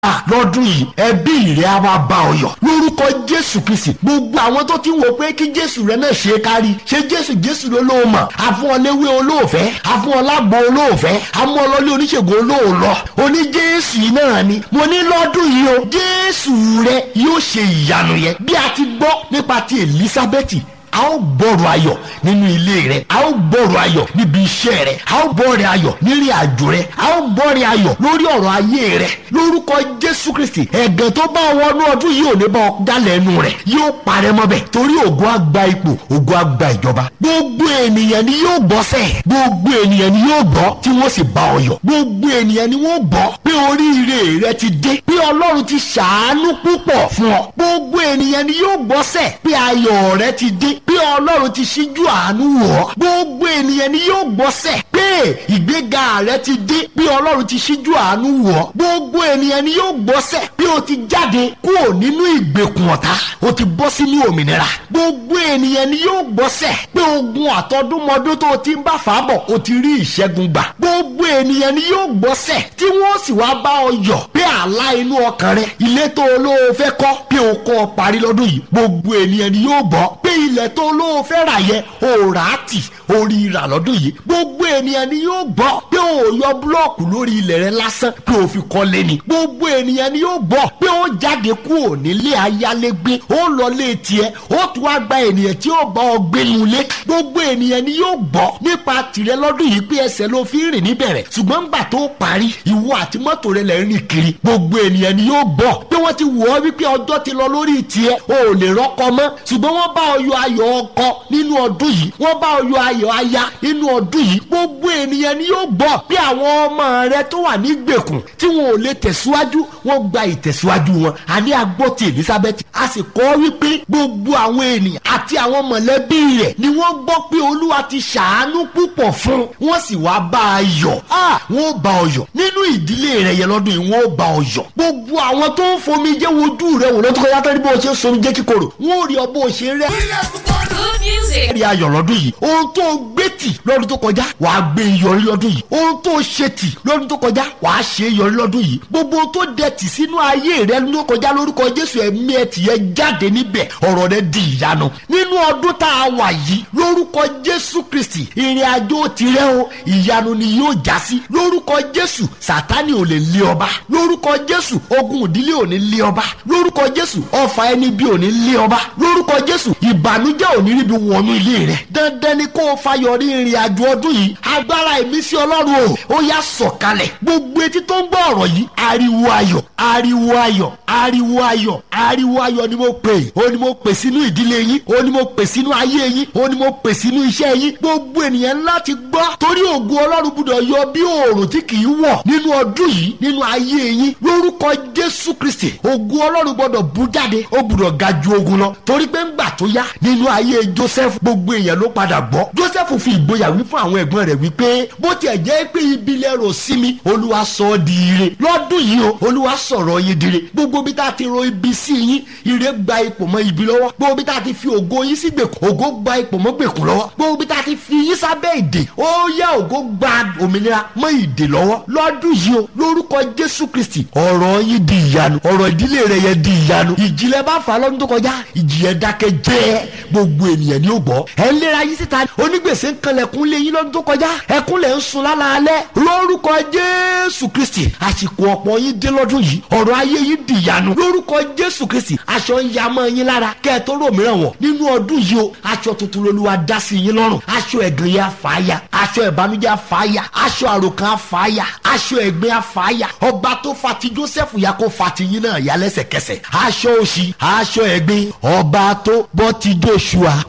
lọ́dún yìí ẹbí rẹ̀ á wá bá ọ yọ̀ lórúkọ jésù kristi gbogbo àwọn tó ti ń wò pé kí jésù rẹ náà ṣe é kárí ṣe jésù jésù ló lóò mọ̀ àfọ̀nléwé olóòfẹ́ àfọ̀nlágbó olóòfẹ́ amọ̀lọ́lé oníṣègùn olóòlọ́ oní jésù yìí náà ni mo ní lọ́dún yìí o jésù rẹ yóò ṣe ìyanu yẹn bí a ti gbọ́ nípa ti elizabeth a ó gbọ́rọ̀ ayọ̀ nínú ilé rẹ a ó gbọ́rọ̀ ayọ̀ níbi iṣẹ́ rẹ a ó gbọ́rọ̀ ayọ̀ nírí àjò rẹ a ó gbọ́rọ̀ ayọ̀ lórí ọ̀rọ̀ ayé rẹ lórúkọ jésù kristi ẹ̀gàn tó bá wọnú ọdún yìí ò ní bá ọ dálẹ̀ ẹnu rẹ yóò parẹ́ mọ́bẹ̀ torí ògo á gba ipò ògo á gba ìjọba gbogbo ènìyàn ni yóò gbọ́ sẹ́ gbogbo ènìyàn ni yóò gbọ́ tí wọ́n sì bá ọ yọ̀ gbogbo ènìyàn ni wọ́n gbọ́ pé oríire rẹ ti dé pé ọlọ́run ti ṣàánú púpọ̀ fún ọ gbogbo ènìyàn ni yóò gbọ́ sẹ́ pé ayọ̀ rẹ ti dé pé ọlọ́run ti ṣíjú àánú wọ̀ ọ́ gbogbo ènìyàn ni yóò gbọ́sẹ̀ pé ìgbéga rẹ ti dé pé ọlọ́run ti ṣíjú àánú wọ̀ ọ́ gbogbo ènìyàn ni yóò gbọ́sẹ̀ pé o ti jáde kúrò nínú ìgbèkùn ọ̀tá o ti bọ́ sínú òmìnira gbogbo ènìyàn ni yóò gbọ́sẹ̀ pé ogun àtọdúnmọdún tó o ti ń bá fà á bọ̀ o ti rí ìṣẹ́gun gbà gbogbo ènìyàn ni yóò gbọ́sẹ̀ tí wọ́n sì wá bá ọ yọ̀ pé àlá inú ọkàn rẹ ilé tó olóò fẹ́ kọ́ pé o kọ́ ọ parí lọ́dún yìí gbogbo ènìyàn ni yóò gbọ́ pé ilẹ̀ tó olóò fẹ́ rà yẹ o rà á tì orí rà lọ́dún yìí gbogbo ènìyàn ni yóò gbọ́ pé o yọ búlọ́ọ̀kù lórí ilẹ̀ rẹ lásán pé o fi kọ́lé ni gbogbo ènìyàn ni yóò gbọ́ pé o jáde kúrò nílé ayálégbé o lọ lé tiẹ̀ o tún wá gba ènìyàn tí ó bá ọ gbénu lé gbogbo ènìyàn ni yóò gbọ́ nípa tìrẹ lọ́dún yìí pé ẹsẹ̀ ló fi rìn níbẹ̀rẹ̀ ṣùgbọ́n ńgbà tó parí ìwọ àti mọ́tò rẹ lẹ́ rìn kiri gbogbo ènìyàn ni yóò gbọ́ pé wọ́n ti wọ̀ ọ́ wípé ọjọ́ ti lọ lórí tiẹ̀ o ò lè rọ́kọ mọ́ ṣùgbọ́n wọ́n bá ọ yọ ayọ̀ ọkọ nínú ọdún yìí wọ́n bá ọyọ ayọ̀ aya nínú ọdún yìí gbogbo ènìyàn ni yóò gbọ́ bí àwọn ọmọ rẹ tó wà ní gbèkùn tí wọn ò lè tẹ̀síwájú wọ́n gba ìtẹ̀síwájú wọn àní agbọ́ ti elizabeth a sì kọ́ wípé gbogbo àwọn ènìyàn àti àwọn mọ̀lẹ́bí rẹ̀ ni wọ́n gbọ́ pé olúwa ti ṣàánú púpọ̀ fún wọ́n sì wá bá a yọ̀ wọ́n bá ọ yọ̀ nínú ìdílé rẹ̀ yẹn lọ́dún yìí wọ́n bá ọ yọ̀ gbogbo àwọn tó ń fomi jẹ́ wojú rẹ̀ wò lọ́tọ́ kọjá tó ní bó o ṣe ń somi jẹ́ kíkorò wọ́n ò rí ọ bó o ṣe rẹ́ Good music. rí ayọ̀ lọ́dún yìí ohun tó gbé tì lọ́dún tó kọjá wàá gbé yọrí lọ́dún yìí ohun tó ṣe tì lọ́dún tó kọjá wàá ṣe yọrí lọ́dún yìí gbogbo ohun tó dẹ tì sínú ayé rẹ lọ́dún tó kọjá lórúkọ jésù ẹ̀mí ẹ̀ tìyẹ jáde níbẹ̀ ọ̀rọ̀ rẹ di ìyanu nínú ọdún tá a wà yìí lórúkọ jésù kristi ìrìn àjò tirẹ̀ o ìyanu ni yóò já sí lórúkọ jésù sátani ò lè lé ọba lórúkọ jésù ogun ìdílé ò ní lé ọba lórúkọ jésù ọfà ẹni bí ò ní lé ọba lórúkọ jésù ìbànújẹ́ ò ní ríbi wọnú ilé rẹ dandan ni kó o fayọrí ìrìn àjò ọdún yìí agbára ìmísí ọlọ́run o ó yá sọ̀kalẹ̀ gbogbo etí tó ń gbọ́ ọ̀rọ̀ yìí ariwo ayọ̀ ariwo ayọ̀ ariwo ayọ̀ ariwo ayọ̀ ni mo pè ó ní mo pè sínú ìdílé yín ó ní mo pè sínú ayé yín ó ní mo pè sínú iṣẹ́ yín gbogbo ènìyàn láti gbọ́ torí ògo ọlọ́run gbúdọ̀ yọ bí oòrùn tí kì í wọ̀ nínú ọdún yìí nínú ayé yín lórúkọ jésù kristi ògo ọlọ́run gbọ́dọ̀ bú jáde ó gbúdọ̀ ga ju ogun lọ torí pé ńgbà tó yá nínú ayé joseph gbogbo èèyàn ló padà gbọ́ joseph fi ìgboyà wí fún àwọn ẹ̀gbọ́n rẹ̀ wípé bó tiẹ̀ jẹ́ pé ibi lẹ́rọ sí mi olúwa sọ ọ́ di ire lọ́dún yìí o olúwa sọ̀rọ̀ yín dire gbogbo bí tá a ti ro ibi sí yín ire gba ipò mọ́ ibi lọ́wọ́ gbogbo bí tá a ti fi ògo yín sí gbèkùn ògo gba ipò mọ́ gbèkùn lọ́wọ́ gbogbo bí tá a ti fi yín sábẹ́ ìdè ó yá ògo gba òmìnira mọ́ ìdè lọ́wọ́ lọ́dún yìí o lórúkọ jésù kristi ọ̀rọ̀ yín di ìyanu ọ̀rọ̀ ìdílé rẹ̀ yẹn di ìyanu ìjìnlẹ̀ bá fà lọ́dún tó kọjá ìjì yẹn dákẹ́ jẹ́ gbogbo ènìyàn ni ó gbọ́ ẹ̀ ń lera yín síta onígbèsè ń kanlẹ̀kùn lé yín lọ́dún tó kọjá ẹkún lẹ̀ ń sun lálaalẹ́ lórúkọ jésù kristi àsìkò ọ̀pọ̀ yín dé lọ́dún yìí ọ̀rọ̀ ayé yín di ìyanu lórúkọ jésù kristi aṣọ ń ya mọ́ yín lára kẹ́ ẹ tó rò mìíràn wọ̀ nínú ọdún yìí o aṣọ tuntun lolúwa dá sí yín lọ́rùn aṣọ ẹ̀gàn yẹn àfàáyà aṣọ ìbànújẹ́ àfàáyà aṣọ àròkàn àfàáyà aṣọ ẹ̀gbin àfàáyà ọba tó fa ti joseph ya kó fa ti yín náà yá lẹ́sẹ̀kẹsẹ̀ aṣọ òṣì aṣọ ẹ̀gbin ọba tó bọ́ ti joshua